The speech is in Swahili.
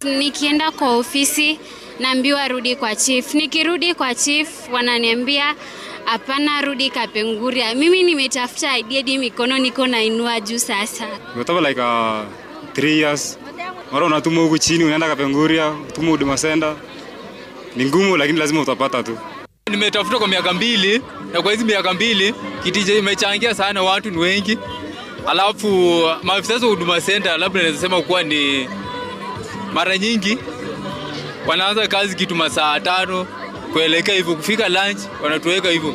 Nikienda kwa ofisi naambiwa rudi kwa chief. Nikirudi kwa chief wananiambia hapana, rudi Kapenguria. Mimi nimetafuta ID hadi mikono niko nainua juu sasa. Nimetoka like uh, three years. Mara unatuma huku chini unaenda Kapenguria, utuma Huduma Center. Ni ngumu lakini lazima utapata tu. Nimetafuta kwa miaka mbili na kwa hizi miaka mbili kitije imechangia sana, watu ni wengi, alafu maafisa wa Huduma Center labda naweza sema kuwa ni mara nyingi wanaanza kazi kitu masaa tano kuelekea hivyo, kufika lunch wanatuweka hivyo.